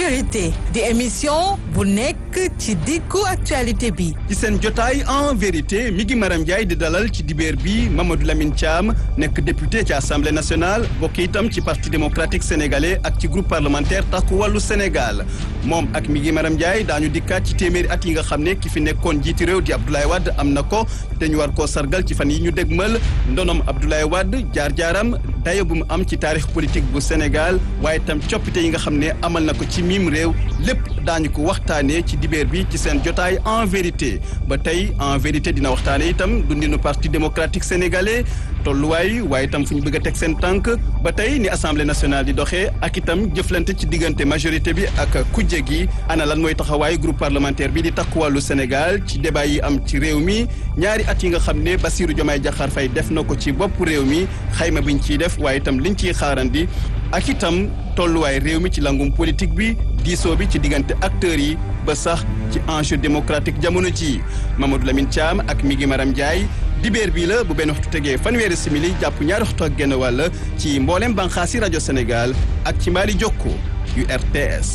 vérité di émission bu nekk ci diggu actualité bi ci seen jotaay en vérité mi ngi Maram Ndiaye di dalal ci dibeer bi Mamadou Lamine Thiam nekk député ci assemblée nationale bokk itam ci parti démocratique sénégalais ak ci groupe parlementaire takku wàllu Sénégal moom ak mi ngi Maram Ndiaye daañu dikkaat ci téeméeri at yi nga xam ne ki fi nekkoon jiiti réew di Abdoulaye Wade am na ko te ñu war koo sargal ci fan yi ñu dégmal ndonom Abdoulaye Wade jaar-jaaram dayo bu mu am ci taarix politique bu Sénégal waaye itam coppite yi nga xam ne amal na ko ci miim réew lépp daañu ko waxtaanee ci dibeer bi ci seen jotaay en vérité ba tey en vérité dina waxtaane itam dundinu parti démocratique sénégalais tolluwaay waaye itam fu ñu bëgg a teg seen tànk ba tey ni assemblée nationale di doxee ak itam jëflante ci diggante majorité bi ak kujje gi ana lan mooy taxawaayu groupe parlementaire bi di takku wàllu Sénégal ci débat yi am ci réew mi ñaari at yi nga xam ne Bassirou Diomaye Diakhar Faye def na ko ci bopp réew mi xayma biñ ciy def waaye itam liñ ciy xaarandi ak itam tolluwaay réew mi ci langum politique bi diisoo bi ci diggante acteurs yi ba sax ci enjeu démocratique jamono ji Mamadou Lamine Thiam ak mi ngi Maram Ndiaye dibeer bii la bu benn waxtu tegee fanweeri simili jàpp ñaari waxtu ak genn wàll ci mboolem banxaasi rajo Sénégal ak ci mbaali jokko yu RTS.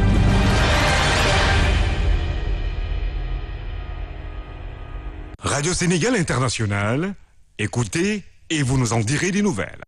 Radio Sénégal International, écoutez et vous nous en direz des nouvelles.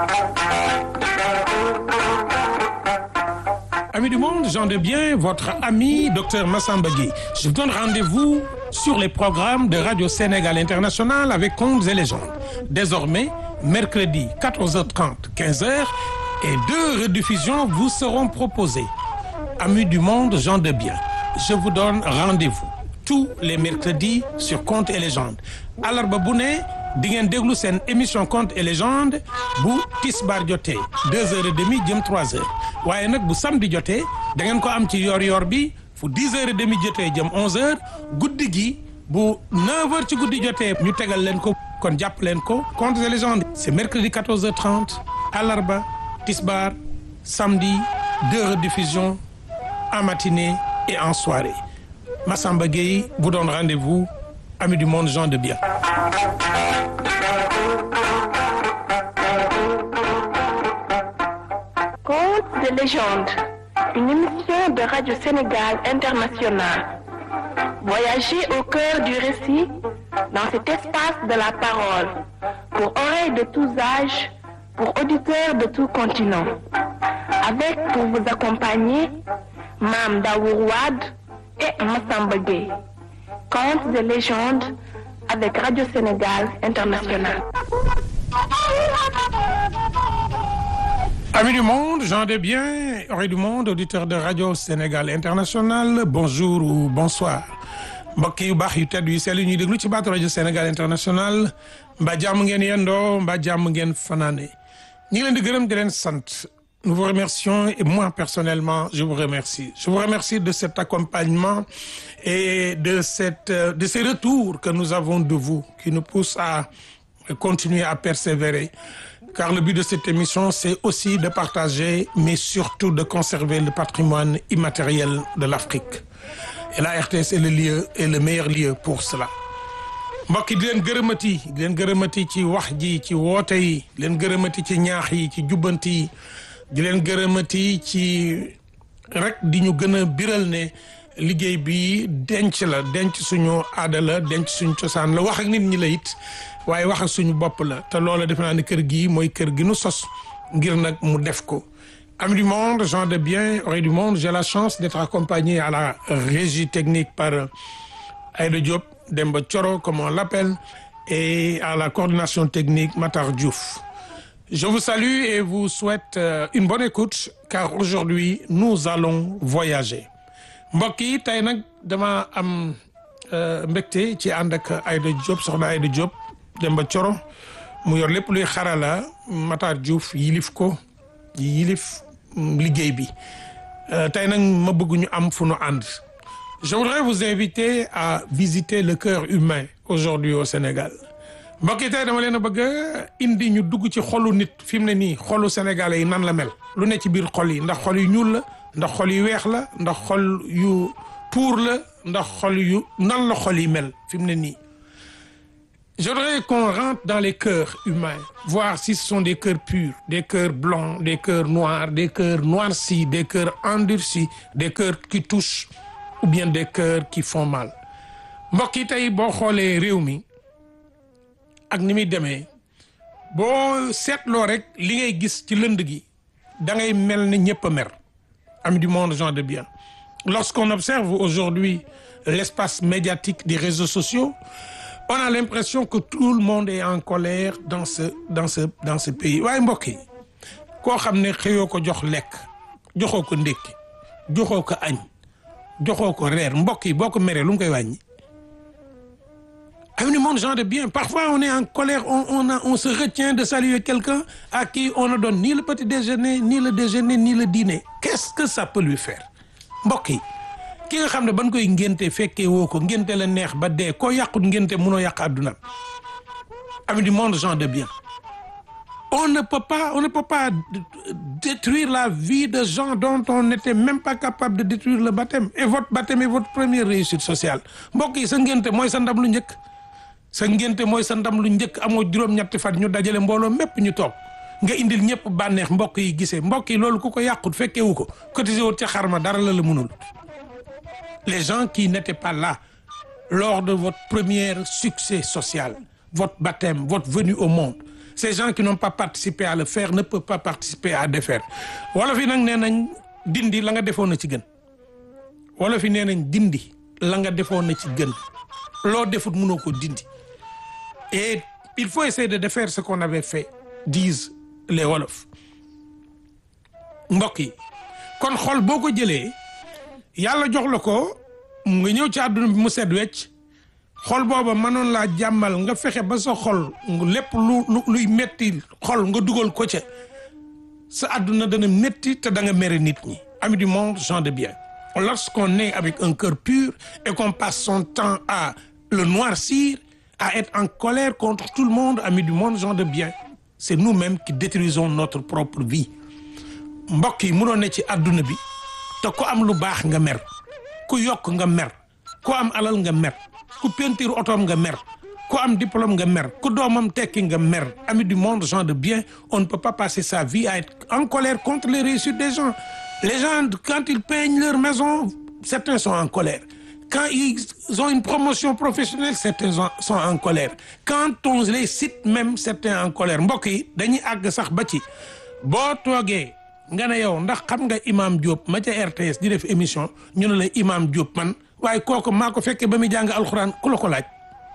Amis du monde, j'en de bien, votre ami Dr Massamba Gueye. Je vous donne rendez-vous sur les programmes de Radio Sénégal International avec Contes et légendes. Désormais, mercredi 14h30, 15h et deux rediffusions vous seront proposées. Amis du monde, gens de bien, je vous donne rendez-vous tous les mercredis sur Contes et légendes. Alarba bu ne di ngeen déglu seen émission Contes et légendes bu tisbaar jotee deux heures et demie jëm trois heures waaye nag bu samedi jotee da ngeen ko am ci yor-yor bi fu dix heures et demie jotee jëm onze heures guddi gi bu neuf heures ci guddi jotee ñu tegal leen ko kon jàpp leen ko Contes et légendes c'est mercredi quatorze heures trente alarba tisbaar samedi deux rediffusions en matinée et en soirée Massamba Gueye vous donne rendez-vous amis du monde gens de bien. Contes de légende, une émission de Radio Sénégal International. Voyagez au cœur du récit dans cet espace de la parole, pour oreilles de tous âges, pour auditeurs de tout continent. Avec pour vous accompagner, Mam Daour Wade et Massamba Gueye. Contes de légende avec Radio Sénégal International. Amis du monde, gens de bien, oreilles du monde, auditeurs de Radio Sénégal International, bonjour ou bonsoir. mbokk yu baax yu tedd yu sell ñuy déglu ci baatu rajo Sénégal International mbaa jàmm ngeen yendoo mbaa jàmm ngeen fanaane ñu ngi leen di gërëm di leen sant nous vous remercions et moi personnellement je vous remercie je vous remercie de cet accompagnement et de cette de ces retours que nous avons de vous qui nous poussent à continuer à persévérer car le but de cette émission c'est aussi de partager mais surtout de conserver le patrimoine immatériel de l'Afrique et la RTS est le lieu est le meilleur lieu pour cela mbokk yi di leen gërëmati di leen gërëmati ci wax ji ci woote yi di leen gërëmati ci ñaax yi ci jubbanti yi di leen gërëmati ci rek di ñu gën a biral ne liggéey bi denc la denc suñu aada la denc suñu cosaan la wax ak nit ñi la it waaye wax ak suñu bopp la te loola defe naa ne kër gi mooy kër gi nu sos ngir nag mu def ko Amis du monde, gens de bien, oreilles du monde, j'ai la chance d'être accompagné à la régie technique par Aïda Diop, Demba Thioro, comme on l'appelle, et à la coordination technique Matar Diouf. Je vous salue et vous souhaite une bonne écoute, car aujourd'hui, nous allons voyager. mbokk yi tey nag dama am mbégte ci ànd ak Aïda Diop soxna Aïda Diop Demba Thioro mu yor lépp luy xarala Matar Diouf yilif ko yilif liggéey bi tey nag ma bëgg ñu am fu nu ànd je voudrais vous inviter à visiter le cœur humain aujourd'hui au Sénégal mbokk yi tey dama leen a bëgg indi ñu dugg ci xolu nit fi mu ne nii xolu sénégalais yi nan la mel lu ne ci biir xol yi ndax xol yu ñuul la ndax xol yu weex la ndax xol yu pour la ndax xol yu nan la xol yi mel fi mu ne nii Je voudrais qu'on rentre dans les cœurs humains, voir si ce sont des cœurs purs, des cœurs blancs, des cœurs noirs, des cœurs noircis, des cœurs endurcis, des cœurs qui touchent ou bien des cœurs qui font mal. mbokk yi tey boo xoolee réew mi ak ni muy demee boo seetloo rek li ngay gis ci lënd gi da ngay mel ne ñëpp a mer ami du monde gens de bien lorsqu'on observe aujourd'hui l'espace médiatique des réseaux sociaux on a l'impression que tout le monde est en colère dans ce dans ce dans ce pays waaye mbokk yi koo xam ne xëyoo ko jox lekk joxoo ko ndékki joxoo ko añ joxoo ko reer mbokk yi boo ko meree lu mu koy wàññi Amis du monde, gens de bien. Parfois, on est en colère, on, on, a, on se retient de saluer quelqu'un à qui on ne donne ni le petit déjeuner, ni le déjeuner, ni le dîner. Qu'est-ce que ça peut lui faire mbokk yi ki nga xam ne ban koy ngénte fekkee woo ko ngénte la neex ba dee koo yàqut ngénte munoo yàq àdduna Amis du monde, gens de bien. On ne peut pas, on ne peut pas détruire la vie de gens dont on n'était même pas capable de détruire le baptême. Et votre baptême est votre première réussite sociale. mbokk yi sa ngénte mooy sa ndam lu njëkk. sa ngénte mooy sa ndam lu njëkk amoo juróom-ñetti fan ñu dajale mbooloo mépp ñu toog nga indil ñëpp bànneex mbokk yi gisee mbokk yi loolu ku ko yàqut fekkewu ko cotisé wut ca xarma dara la la mënul les gens qui n'étaient pas là lors de votre premier succès social votre baptême votre venue au monde ces gens qui n'ont pas participé à le faire ne peuvent pas participer à défaire wala fi nag nee nañ dindi la nga defoon na ci gën wala fi nee nañ dindi la nga defoon na ci gën loo defut mënoo ko dindi et il faut essayer de défaire ce qu'on avait fait disent les wolof mbokk yi kon xol boo ko jëlee yàlla jox la ko nga ñëw ci àdduna bi mu set wecc xol booba mënoon laa jàmmal nga fexe ba sa xol lépp lu luy metti xol nga dugal ko ca sa àdduna dana metti te da nga mere nit ñi ami du monde gens de bien lorsqu'on est avec un cœur pur et qu'on passe son temps à le noircir à être en colère contre tout le monde ami du monde gens de bien c'est nous-mêmes qui détruisons notre propre vie mbokk yi mënoo ne ci àdduna bi te ku am lu baax nga mer ku yokk nga mer ku am alal nga mer ku peinture otoom nga mer ku am diplôme nga mer ku doomam tekki nga mer ami du monde gens de bien on ne peut pas passer sa vie à être en colère contre les réussites des gens les gens quand ils peignent leur maison certains sont en colère quand ils ont une promotion professionnelle certains sont en colère quand on les cite même certains en colère mbokk yi dañuy àgg sax ba ci boo toogee nga ne yow ndax xam nga imam Diop ma ca RTS di def émission ñu ne la imam Diop man waaye kooku maa ko fekkee ba muy jàng alxuraan ku la ko laaj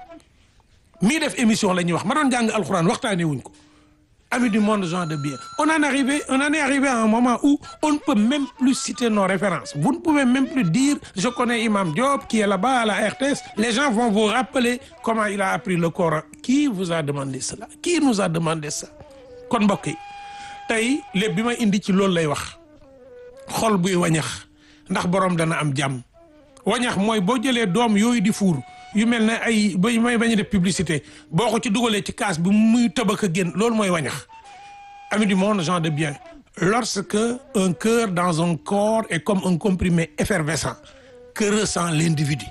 mii def émission la ñuy wax ma doon jàng alxuraan waxtaanee wuñ ko amis du monde gens de bien on en arrivé on en est arrivé à un moment où on ne peut même plus citer nos références vous ne pouvez même plus dire je connais imam Diop qui est là-bas à la RTS les gens vont vous rappeler comment il a appris le Coran qui vous a demandé cela qui nous a demandé ça kon mbokk yi tey lépp bi ma indi ci loolu lay wax xol buy wañax ndax borom dana am jàmm wañax mooy boo jëlee doom yooyu di fuur yu mel ne ay ba may bañ a def publicité boo ko ci dugalee ci kaas bi muy tëbak a génn loolu mooy wañax ami du monde gens de bien lorsque un cœur dans un corps est comme un comprimé effervescent que ressent l'individu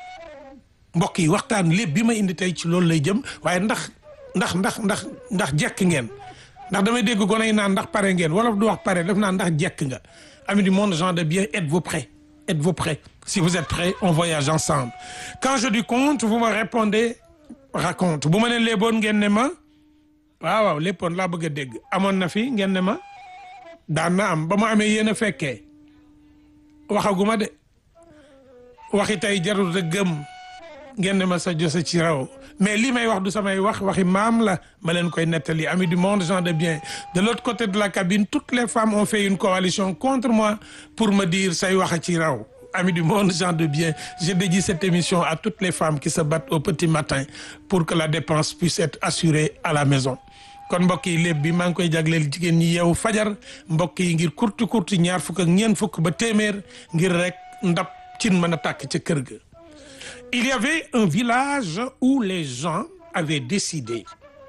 mbokk yi waxtaan lépp bi ma indi tey ci loolu lay jëm waaye ndax ndax ndax ndax ndax jekk ngeen ndax damay dégg gone yi naan ndax pare ngeen wala du wax pare def naa ndax jekk nga ami du monde gens de bien êtes-vous prêts êtes-vous prêts si vous êtes prêts on voyage ensemble quand je dis conte vous me répondez raconte bu ma leen léeboon ngeen ne ma waaw waaw léppoon laa bëgg a dégg amoon na fi ngeen ne ma daan na am ba ma amee yéen a fekkee waxaguma de waxi tey jarul a gëm ngeen ne ma sa josa ci raw mais lii may wax du samay wax waxi maam la ma leen koy nettali ami du monde gens de bien de l'autre côté de la cabine toutes les femmes ont fait une coalition contre moi pour me dire say wax a ci raw ami du monde gens de bien je dédie cette émission à toutes les femmes qui se battent au petit matin pour que la dépense puisse être assurée à la maison kon mbokk yi lépp bi maa ngi koy jagleel jigéen ñi yeewu fajar mbokk yi ngir kurti kurti ñaar fukk ak ñeent fukk ba téeméer ngir rek ndab cin mën a tàkk ca kër ga il y avait un village où les gens avaient décidé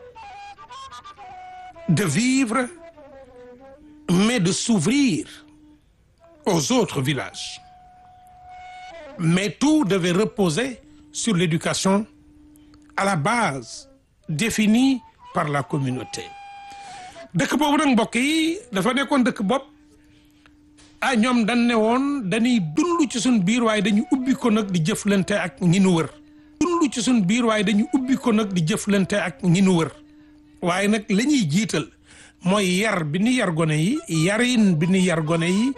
de vivre mais de s'ouvrir aux autres villages mais tout devait reposer sur l'éducation à la base définie par la communauté dëkk boobu nag mbokk yi dafa nekkoon dëkk bopp ah ñoom dañ ne woon dañuy dund ci suñ biir waaye dañu ubbi ko nag di jëflante ak ñi nu wër dund ci suñ biir waaye dañu ubbi ko nag di jëflante ak ñi nu wër waaye nag la ñuy jiital mooy yar bi ni yar gone yi yarin bi ni yar gone yi